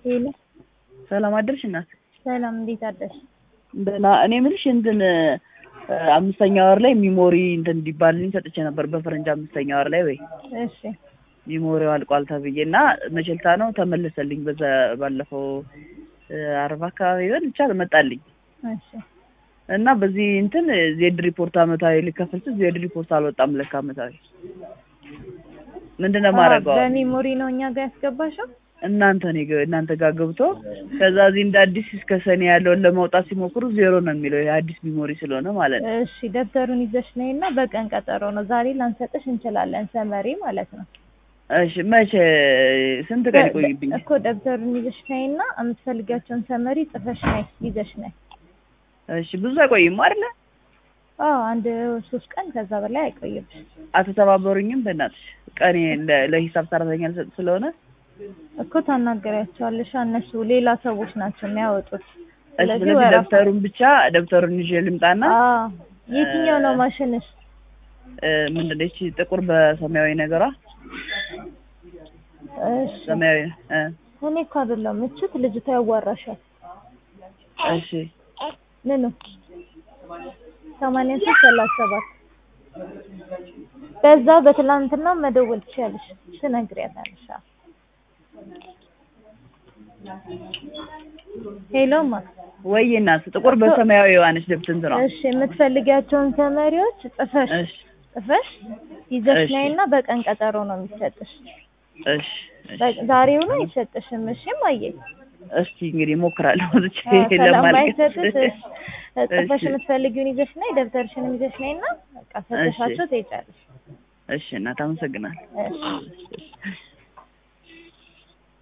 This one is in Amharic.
ሄሎ ሰላም አደርሽ እናት? ሰላም፣ እንዴት አደርሽ? ደህና። እኔ የምልሽ እንትን አምስተኛ ወር ላይ ሚሞሪ እንትን እንዲባልልኝ ሰጥቼ ነበር በፈረንጅ አምስተኛ ወር ላይ ወይ እሺ ሚሞሪው አልቋል ተብዬ እና መቸልታ ነው ተመለሰልኝ። በዛ ባለፈው አርባ አካባቢ ይሆን ብቻ መጣልኝ እሺ እና በዚህ እንትን ዜድ ሪፖርት አመታዊ ልከፍል ስል ዜድ ሪፖርት አልወጣም ለካ አመታዊ ምንድን ነው የማደርገው? በሜሞሪ ነው እኛ ጋር ያስገባሽው? እናንተ እኔ ጋ- እናንተ ጋር ገብቶ ከዛ እዚህ እንደ አዲስ እስከ ሰኔ ያለውን ለማውጣት ሲሞክሩ ዜሮ ነው የሚለው የአዲስ ሚሞሪ ስለሆነ ማለት ነው። እሺ ደብተሩን ይዘሽ ነይ እና በቀን ቀጠሮ ነው ዛሬ ላንሰጥሽ እንችላለን፣ ሰመሪ ማለት ነው። እሺ መቼ ስንት ቀን ይቆይብኛል? እኮ ደብተሩን ይዘሽ ነይ እና የምትፈልጊያቸውን ሰመሪ ጽፈሽ ነይ ይዘሽ ነይ። እሺ ብዙ አይቆይም አይደለ? አዎ አንድ ሶስት ቀን ከዛ በላይ አይቆይብሽ። አትተባበሩኝም? በእናትሽ ቀኔ ለ- ለሂሳብ ሰራተኛ ልሰጥ ስለሆነ እኮ ታናገሪያቸዋለሽ። እነሱ ሌላ ሰዎች ናቸው የሚያወጡት። እሺ ስለዚህ ስለዚህ ወረፋ ደብተሩን ብቻ ደብተሩን ይዤ ልምጣና አዎ የትኛው ነው ማሽንሽ? እ፣ ምንድን ነው ይቺ ጥቁር በሰማያዊ ነገሯ እሺ ሰማያዊ እ፣ እኔ እኮ አይደለም እችት ልጅቷ ያዋራሻል። እሺ ምኑ ሰማንያ ሶስት ሰላሳ ሰባት በዛ በትላንትና መደወል ትችያለሽ፣ ትነግሪያታለሽ። አዎ። ሄሎማ ወይ እናት ጥቁር በሰማያዊ የዋነች ደብት እንትኗ እሺ የምትፈልጊያቸውን ተመሪዎች ጽፈሽ እሺ ጽፈሽ ይዘሽ እሺ። ነይና በቀን ቀጠሮ ነው የሚሰጥሽ። እሺ እሺ። በ- ዛሬውኑ አይሰጥሽም። እሺ እማዬ እስቲ እንግዲህ እሞክራለሁ ብቻ አዎ፣ ለማልቀስ ስለማይሰጥሽ ጽፈሽ እሺ። የምትፈልጊውን ይዘሽ ነይ፣ ደብተርሽንም ይዘሽ ነይና በቃ ሰጥሻቸው ትሄጃለሽ። እሺ እናት አመሰግናለሁ። እሺ እሺ።